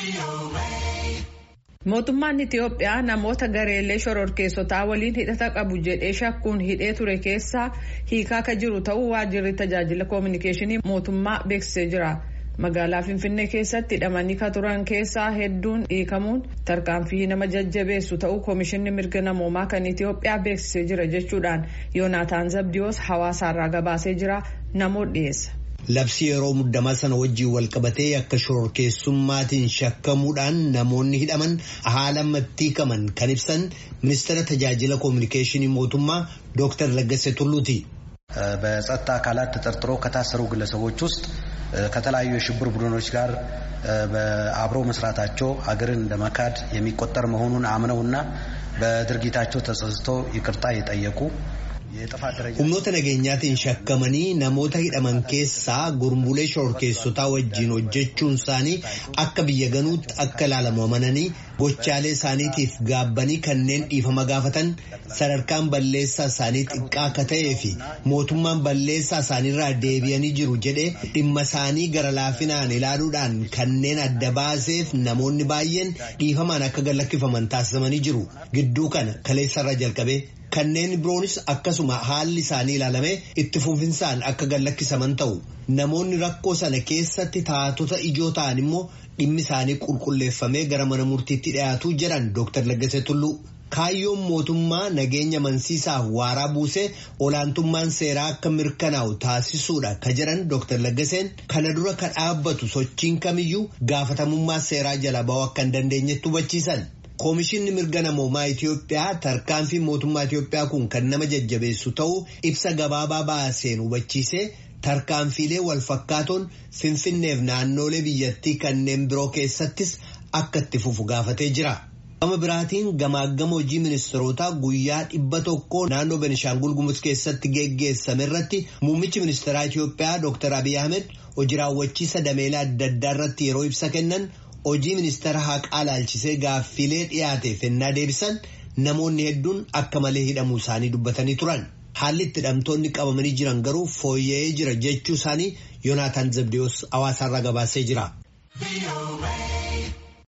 Mootummaan Itiyoophiyaa namoota gareelee shororkeessotaa waliin hidhata qabu jedhee shakkuun hidhee ture keessaa hiikaa akka jiru ta'uu waajjirri tajaajila koominikeeshinii mootummaa beeksisee jira. Magaalaa Finfinnee keessatti hidhamanii ka turan keessaa hedduun hiikamuun tarkaanfii nama jajjabeessu ta'uu koomishinni mirga namoomaa kan Itiyoophiyaa beeksisee jira jechuudhaan Yoonaataan Zabdiyoos hawaasaarraa gabaasee jira namoota dhiyeessa. Labsi yeroo muddamaa sana wajjiin walqabatee akka shororkeessummaatiin shakkamuudhaan namoonni hidhaman haala hiikaman kan ibsan ministeera tajaajila koominikeeshinii mootummaa ዶክተር ለገሰ ቱሉቲ በጸጥታ አካላት ተጠርጥሮ ከታሰሩ ግለሰቦች ውስጥ ከተለያዩ የሽብር ቡድኖች ጋር አብሮ መስራታቸው ሀገርን እንደ መካድ የሚቆጠር መሆኑን አምነውና በድርጊታቸው ተጸጽተው ይቅርታ የጠየቁ humnoota nageenyaatiin shakkamanii namoota hidhaman keessaa gurmuulee shororkeessotaa wajjiin hojjechuun isaanii akka biyya ganuutti akka ilaalamu amananii gochaalee isaaniitiif gaabbanii kanneen dhiifama gaafatan sadarkaan balleessaa isaanii xiqqaa akka ta'ee fi mootummaan balleessaa isaaniirraa deebi'anii jiru jedhee dhimma isaanii gara laafinaan ilaaluudhaan kanneen adda baaseef namoonni baay'een dhiifamaan akka gallakkifaman taasifamanii jiru gidduu kana kaleessarra jalqabee. Kanneen biroonis akkasuma haalli isaanii ilaalamee itti fufinsaan akka gallakkisaman ta'u namoonni rakkoo sana keessatti taatota ijoo ta'an immoo dhimmi isaanii qulqulleeffamee gara mana murtiitti dhiyaatu jedhan Dr. Laggasee Tulluu. Kaayyoon mootummaa nageenya amansiisaaf waaraa buusee olaantummaan seeraa akka mirkanaa'u taasisuudha ka jedhan Dr. Laggaseen kana dura ka dhaabbatu sochiin kamiyyuu gaafatamummaa seeraa jala ba'uu akka hin dandeenyetti hubachiisan. Koomishinni mirga namoomaa Itiyoophiyaa tarkaanfii mootummaa Itiyoophiyaa kun kan nama jajjabeessu ta'uu ibsa gabaabaa baaseen hubachiisee tarkaanfiilee wal fakkaatoon finfinneef naannoolee biyyattii kanneen biroo keessattis akka itti fufu gaafatee jira. Gama biraatiin gamaagama hojii ministeerotaa guyyaa dhibba tokkoo naannoo Benishaangul Gumuz keessatti geggeessame irratti muummichi ministeeraa Itiyoophiyaa Dr. Abiy Ahmed hojii raawwachiisa dameelaa adda addaa irratti yeroo ibsa kennan. hojii ministeera haqaa laalchisee gaaffilee dhiyaateef ennaa deebisan namoonni hedduun akka malee hidhamuu isaanii dubbatanii turan haalli itti hidhamtoonni qabamanii jiran garuu fooyya'ee jira jechuu isaanii yoonaataan zabdiyoos hawaasaarraa gabaasee jira.